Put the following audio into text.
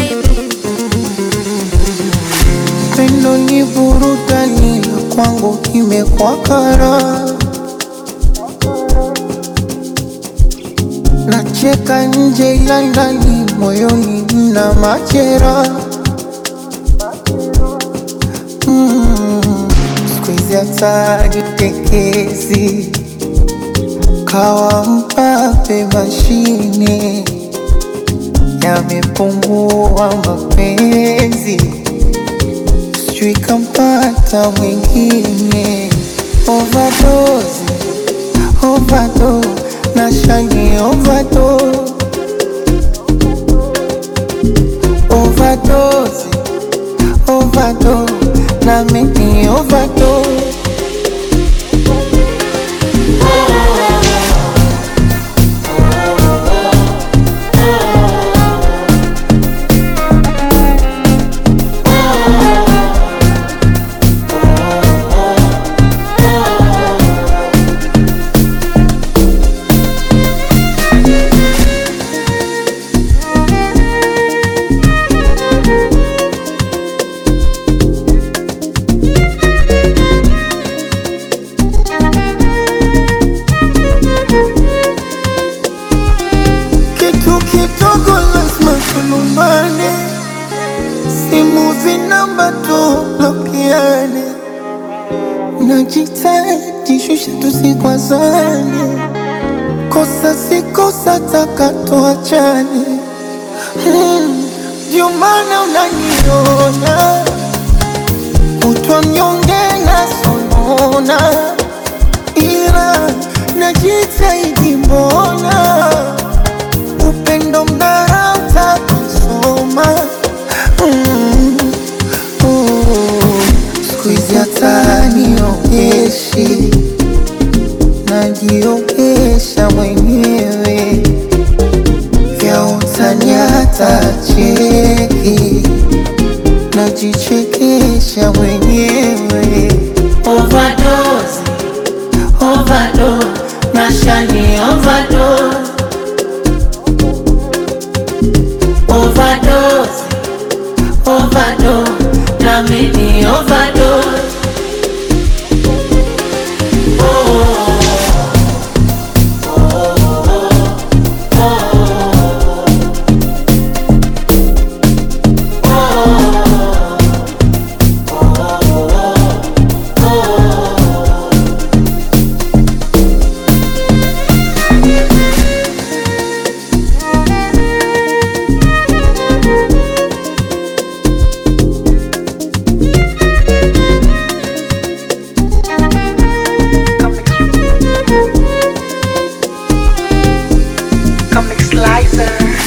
Pendo ni burudani na kwangu imekuwa kara, nacheka nje ila ndani moyoni mna machera. Mm, siku hizi hata jitekezi kawa mpape mashine yamepungua mapenzi sijui kampata mwingine overdose, overdose, na shani overdose, overdose, overdose, na mimi overdose. Kitu kidogo lazima tulumbane, simu zinamba tublokiane, najitahidi shusha tusikwazane, kosa si kosa taka tuachane. Hmm, Ndio maana unaniona kutwa mnyonge na sonona, ila najitahidi mbona upendo mdarauta kusoma mm, oh. siku hizi hata niogeshi najiogesha mwenyewe vya utani hata cheki najichekesha mwenyewe Overdose, overdose, nashani overdose. Overdose, overdose, na mimi overdose. Comic Slicer.